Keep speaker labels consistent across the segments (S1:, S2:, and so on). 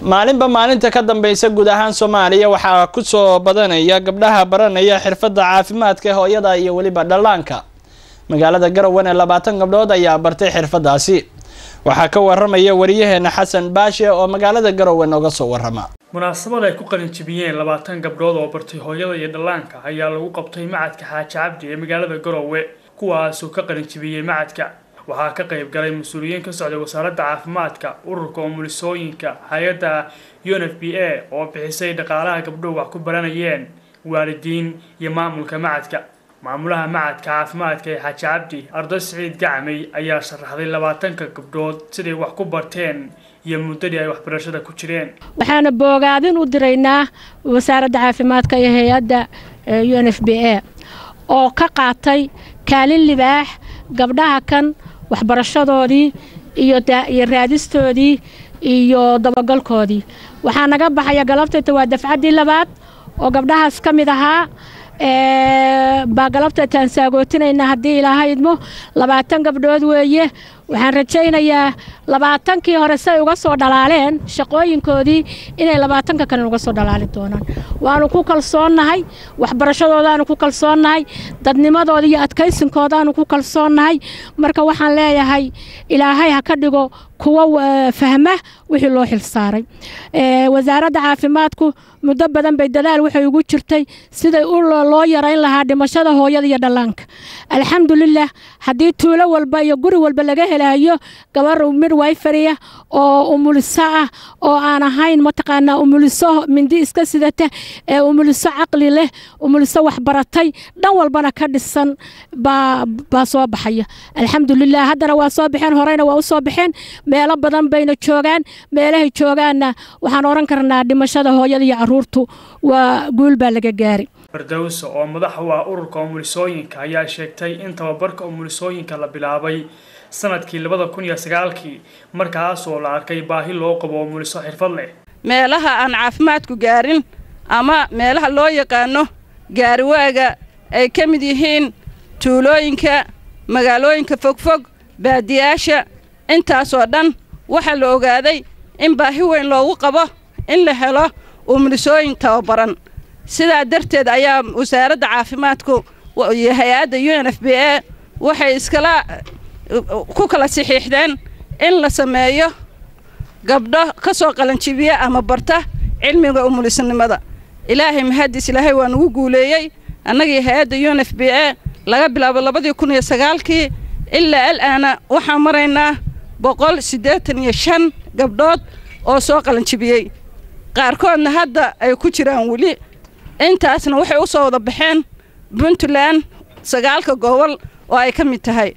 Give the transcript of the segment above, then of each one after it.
S1: maalinba maalinta ka dambeysa guud ahaan soomaaliya waxaa kusoo badanaya gabdhaha baranaya xirfadda caafimaadka ee hooyada iyo weliba dhallaanka magaalada garowen labaatan gabdhood ayaa bartay xirfadaasi waxaa ka waramaya wariyaheena xasan baashe oo magaalada garowen oga soo warama
S2: munaasabad ay ku qalinjibiyeen labaatan gabdhood oo bartay hooyada iyo dhallaanka ayaa lagu qabtay macadka xaaji cabdi ee magaalada garowe kuwaasoo ka qalinjibiyey macadka waxaa ka qayb galay mas-uuliyiin ka socday wasaaradda caafimaadka ururka umulisooyinka hay-adda un f b a oo bixisay dhaqaalaha gabdhuhu wax ku baranayeen waalidiin iyo maamulka macadka maamulaha macadka caafimaadka ee xaaji cabdi arday siciid gacmay ayaa sharaxday labaatanka gabdhood siday wax ku barteen iyo muddadii ay waxbarashada ku jireen
S3: waxaana boogaadin u diraynaa wasaaradda caafimaadka iyo hay-adda un f b a oo ka qaatay kaalin libaax gabdhaha kan waxbarashadoodii iyo raadistoodii iyo dabagalkoodii waxaa naga baxaya galabtayta waa dafcaddii labaad oo gabdhahaas ka mid ahaa baa galabtaytaan saagootinayna haddii ilaaha idmo labaatan gabdhood weeye waxaan rajaynayaa labaatankii hore say uga soo dhalaaleen shaqooyinkoodii inay labaatanka kale uga soo dhalaali doonaan waanu ku kalsoonnahay waxbarashadoodaanu ku kalsoonnahay dadnimadooda iyo adkaysinkoodaanu ku kalsoonnahay marka waxaan leeyahay ilaahay ha ka dhigo kuwa fahma wixii loo xilsaaray wasaaradda caafimaadku muddo badan bay dadaal waxay ugu jirtay siday loo yarayn lahaa dhimashada hooyada iyo dhallaanka alxamdulilah haddii tuulo walba iyo guri walba laga helayo gabar midwiferiya oo umuliso ah oo aan ahayn mataqaanaa umuliso mindi iska sidata ee umuliso caqli leh umuliso waxbaratay dhan walbana ka dhisan baa soo baxaya alxamdulilah haddana waa soo baxeen horeyna waa u soo baxeen meelo badan bayna joogaan meelahay joogaanna waxaan oran karnaa dhimashada hooyada iyo caruurtu waa guul baa laga gaari
S2: fardowso oo madax u ah ururka umulisooyinka ayaa sheegtay in tababarka umulisooyinka la bilaabay sanadkii labada kun iyo sagaalkii markaasoo la arkay baahi loo qabo umuliso xirfad leh
S4: meelaha aan caafimaadku gaarin ama meelaha loo yaqaano gaariwaaga ay ka mid yihiin tuulooyinka magaalooyinka fogfog baadiyaasha intaasoo dhan waxaa la ogaaday in baahi weyn loogu qabo in la helo umulisooyin tababaran sidaa darteed ayaa wasaaradda caafimaadku iyo hay-adda u n f b a waxay iskala ku kala saxiixdeen in la sameeyo gabdho ka soo qalanjibiya ama barta cilmiga umulisnimada ilaahay mahadis ilaahay waa nugu guuleeyey annagii hay-adda u n f b a laga bilaabo labadii kun iyo sagaalkii ilaa al-aana waxaan maraynaa boqol siddeetan iyo shan gabdhood oo soo qalanjibiyey qaarkoodna hadda ay ku jiraan weli intaasna waxay u soo wada baxeen puntland sagaalka gobol oo ay ka mid tahay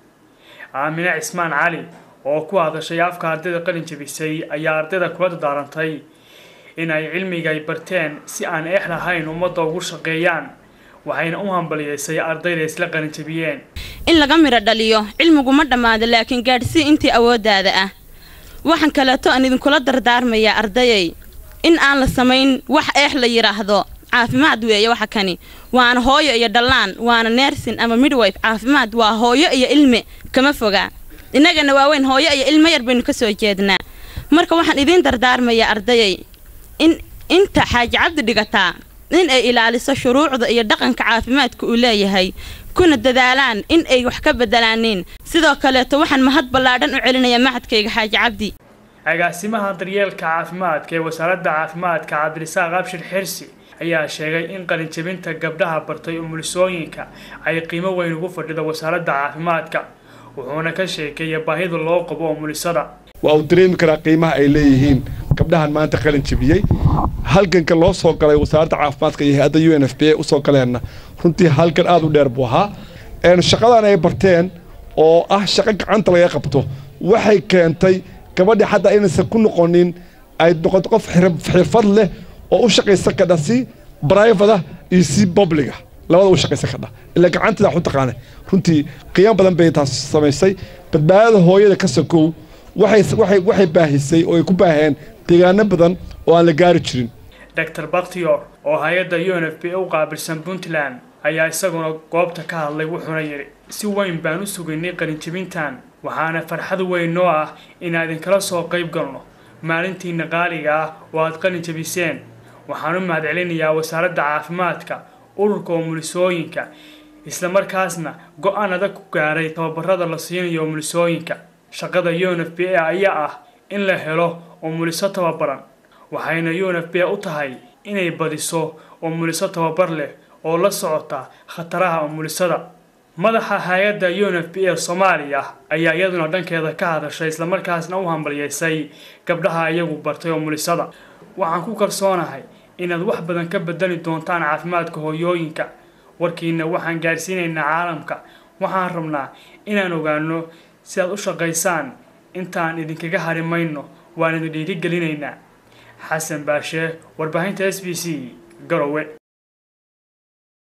S2: aamine cismaan cali oo ku hadashay afka ardayda qalin jabisay ayaa ardayda kula dadaarantay in ay cilmiga ay barteen si aan eex lahayn ummadda ugu shaqeeyaan waxayna u hambaliyeysay ardayda isla qalin jabiyeen
S5: in laga midho dhaliyo cilmigu ma dhammaado laakiin gaadhsii intii awooddaada ah waxaan kaleeto aan idinkula dardaarmayaa ardayay in aan la samayn wax eex la yidhaahdo caafimaad weeye waxa kani waana hooyo iyo dhallaan waana neersin ama midwife caafimaad waa hooyo iyo ilmi kama fogaa innagana waaweyn hooyo iyo ilmo yar baynu ka soo jeednaa marka waxaan idiin dardaarmayaa ardayay in inta xaaji cabdi dhigataa in ay ilaaliso shuruucda iyo dhaqanka caafimaadka uu leeyahay kuna dadaalaan in ay wax ka bedelaaniin sidoo kaleeto waxaan mahad ballaadhan u celinayaa macadkayga xaaji cabdi
S2: agaasimaha daryeelka caafimaadka ee wasaaradda caafimaadka cabdirisaaq abshir xirsi ayaa sheegay in qalinjabinta gabdhaha bartay umulisooyinka ay qiimo weyn ugu fadhido wasaaradda caafimaadka wuxuuna ka sheekeeya baahida loo qabo umulisada
S6: waa uu dareemi karaa qiimaha ay leeyihiin gabdhahan maanta qalin jabiyey halganka loo soo galay wasaaradda caafimaadka iyo hay-adda u n f b a usoo galeenna runtii halgan aada u dheer buu ahaa shaqadan ay barteen oo ah shaqo gacanta laga qabto waxay keentay gabadhii xataa inaysan ku noqonin ay noqoto qof xirfad leh oo u shaqaysan kadha si brivada iyo si publiga labada u shaqaysan kadha ilaa gacanteeda wax u taqaana runtii qiimo badan bay taas samaysay badbaadada hooyada ka sokow waxay baahisay oo ay ku baaheen deegaano badan oo aan la gaari jirin
S2: doctor bakhtiyor oo hay-adda u n f b u qaabilsan puntland ayaa isaguna goobta ka hadlay wuxuuna yidhi si weyn baan u sugaynay qalinjabintan waxaana farxad weyn noo ah inaan idinkala soo qayb galno maalintiina qaaliga ah oo aad qalin jabiseen waxaan u mahadcelinayaa wasaaradda caafimaadka ururka umulisooyinka islamarkaasna go-aan adag ku gaaray tababarada la siinayo umulisooyinka shaqada u n f b a ayaa ah in la helo umuliso tababaran waxayna u n f b a u tahay inay badiso umuliso tababar leh oo la socota khataraha umulisada madaxa hay-adda u n f b a soomaaliya ayaa iyaduna dhankeeda ka hadashay islamarkaasna u hambalyeysay gabdhaha iyagu bartay umulisada waxaan ku kalsoonahay inaad wax badan ka bedeli doontaan caafimaadka hooyooyinka warkiina waxaan gaarsiinaynaa caalamka waxaan rabnaa inaan ogaano si aad u shaqaysaan intaan idinkaga hari mayno waan idin dhiirigelinaynaa xasan baashe warbaahinta s b c garowe